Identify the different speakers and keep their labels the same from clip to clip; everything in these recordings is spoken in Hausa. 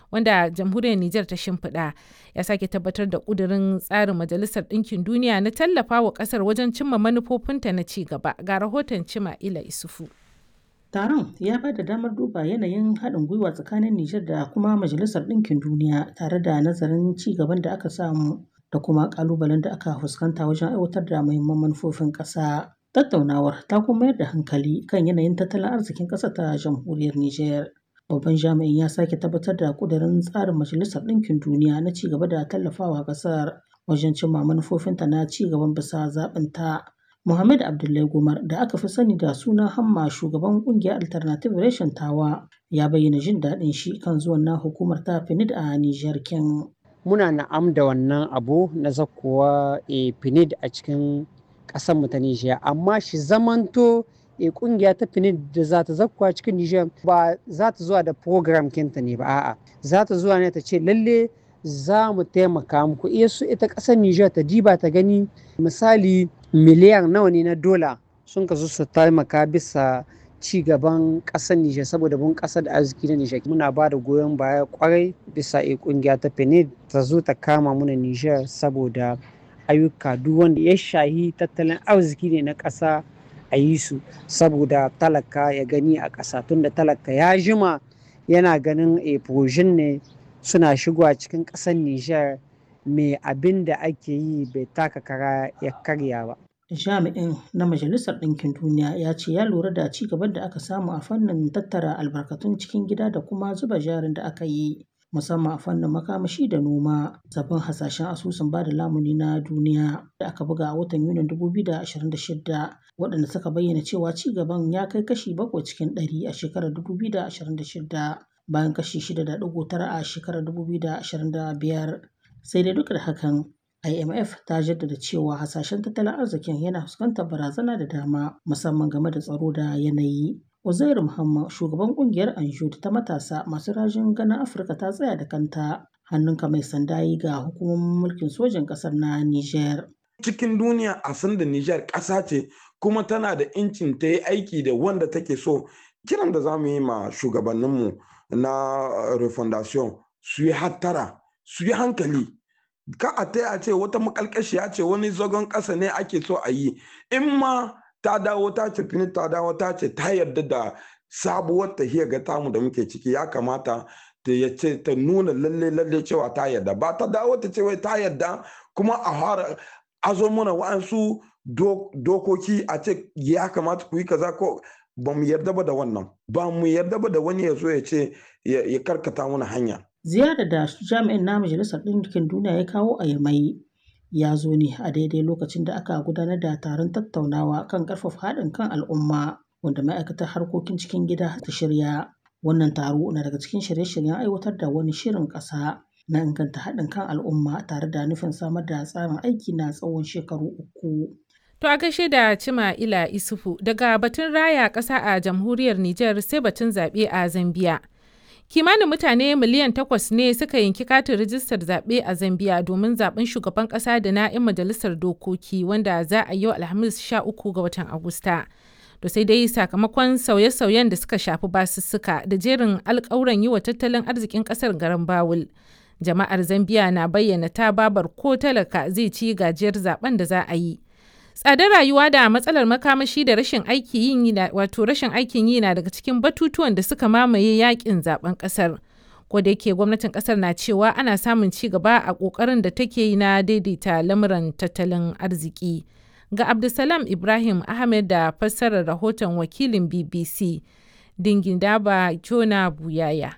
Speaker 1: wanda jamhuriyar Nijar ta shimfiɗa ya sake tabbatar da ƙudurin tsarin Majalisar Ɗinkin Duniya na tallafa wa ƙasar wajen cimma manufofinta na ci gaba ga rahoton Cima Ila Isufu.
Speaker 2: Taron ya ba da damar duba yanayin haɗin gwiwa tsakanin Nijar da kuma Majalisar Ɗinkin Duniya tare da nazarin ci gaban da aka samu da kuma ƙalubalen da aka fuskanta wajen aiwatar da muhimman manufofin ƙasa. Tattaunawar ta kuma mayar da hankali kan yanayin tattalin arzikin ƙasar ta jamhuriyar Nijar. Babban jami'in ya sake tabbatar da ƙudurin tsarin Majalisar Ɗinkin Duniya na ci gaba da tallafawa ƙasar wajen cimma manufofinta na ci gaban bisa zaɓinta. Muhammad Abdullahi Gumar da aka fi sani da suna Hamma shugaban ƙungiyar Alternative Reshen Tawa ya bayyana jin daɗin shi kan zuwan na hukumar ta FINID a Nijar kin.
Speaker 3: Muna na'am da wannan abu na zakkowa e, FINID a cikin ƙasar mu ta Nijar amma shi zamanto e kungiya ta finid da za ta zakkuwa cikin Nijar ba za ta zuwa da program kinta ne ba a'a za ta zuwa ne ta ce lalle za mu taimaka muku iya su ita ƙasar Nijar ta diba ta gani misali miliyan nawa ne na dola sun kasu su taimaka bisa ci gaban ƙasar Nijar saboda bun ƙasar da arziki na Nijar muna ba da goyon baya kwarai bisa e kungiya ta finid ta zo ta kama muna Nijar saboda ayyuka duk wanda ya shahi tattalin arziki ne na ƙasa a yi su saboda talaka ya gani a ƙasa tunda talaka ya jima yana ganin a ne suna shigowa cikin ƙasar Nijar mai abin da ake yi bai taka kara ya karya ba.
Speaker 2: Jami'in na Majalisar Ɗinkin Duniya ya ce ya lura da ci gaban da aka samu a fannin tattara albarkatun cikin gida da kuma zuba jarin da aka yi musamman a fannin makamashi da noma sabbin hasashen asusun ba da lamuni na duniya da aka buga a watan yunin 2026 waɗanda suka bayyana cewa ci gaban ya kai kashi bakwai cikin ɗari a shekarar 2026 bayan kashi 6.9 a shekarar 2025 sai dai duk da hakan IMF ta jaddada cewa hasashen tattalin arzikin yana fuskantar barazana da dama musamman game da tsaro da yanayi. Uzairu Muhammad shugaban kungiyar Anjud ta matasa masu rajin ganin Afirka ta tsaya da kanta hannunka mai sanda yi ga hukumomin mulkin sojin ƙasar na Niger.
Speaker 4: Cikin duniya a san da Niger ƙasa ce kuma tana da incin ta yi aiki da wanda take so. Kiran da za mu yi ma shugabanninmu na refondation su yi hattara su yi hankali ka a ta ce wata makalkashiya ce wani zagon ƙasa ne ake so a yi in ma ta dawo ta ce fini ta dawo ta ce ta yarda da sabuwar tahiyar ga tamu da muke ciki ya kamata ta ya ce ta nuna lalle lalle cewa ta yarda ba ta dawo ta ce wai ta yarda kuma a fara azo mana wa'ansu dokoki a ce ya kamata ku yi kaza ko ba mu yarda ba da wannan ba mu yarda ba da wani ya zo ya ce ya karkata mana hanya
Speaker 2: ziyarar da jami'in na majalisar ɗinkin duniya ya kawo a yamai ya zo ne a daidai lokacin da aka gudanar da taron tattaunawa kan ƙarfafa haɗin kan al'umma wanda ma'aikatar harkokin cikin gida ta shirya wannan taro na daga cikin shirye-shiryen aiwatar da wani shirin ƙasa na inganta haɗin kan al'umma tare da nufin samar da tsarin aiki na tsawon shekaru uku.
Speaker 1: To a gaishe da Cima Ila Isufu daga batun raya ƙasa a jamhuriyar Nijar sai batun zaɓe a Zambiya. Kimanin mutane miliyan takwas ne suka yanki katin rijistar zaɓe a Zambiya domin zaɓen shugaban ƙasa da na 'yan majalisar dokoki wanda za a yau Alhamis 13 ga watan Agusta. Da sai dai sakamakon sauye-sauyen da suka shafi basussuka da jerin alƙawuran yi wa tattalin arzikin ƙasar garin Bawul. Jama'ar Zambiya na bayyana ta babar ko talaka zai ci gajiyar zaben da za a yi. tsadar rayuwa da matsalar makamashi da rashin aikin yi wato rashin aikin yi na daga cikin batutuwan da suka mamaye yakin zaben kasar ko da yake gwamnatin kasar na cewa ana samun ci gaba a kokarin da take yi na daidaita lamuran tattalin arziki ga abdulsalam ibrahim ahmed da fassarar rahoton wakilin bbc dingin daba jona buyaya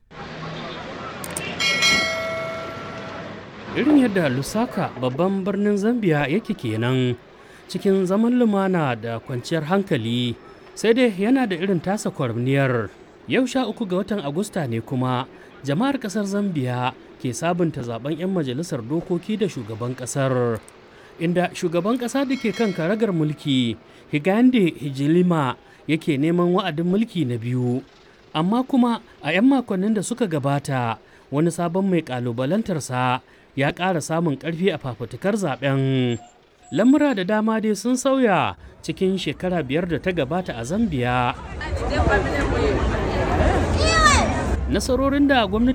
Speaker 5: irin yadda lusaka babban birnin zambia yake kenan cikin zaman lumana da kwanciyar hankali sai dai yana da irin tasa kwarniyar yau sha uku ga watan agusta ne kuma jama'ar kasar zambia ke sabunta zaben 'yan majalisar dokoki da shugaban kasar inda shugaban kasa da ke kan karagar mulki higande hijilima yake neman wa'adin mulki na biyu amma kuma a 'yan makonnin da suka gabata wani sabon mai kalubalantarsa ya ƙara samun ƙarfi a fafutukar zaben lamura da dama dai sun sauya cikin shekara biyar da ta gabata a zambia nasarorin da gwamnati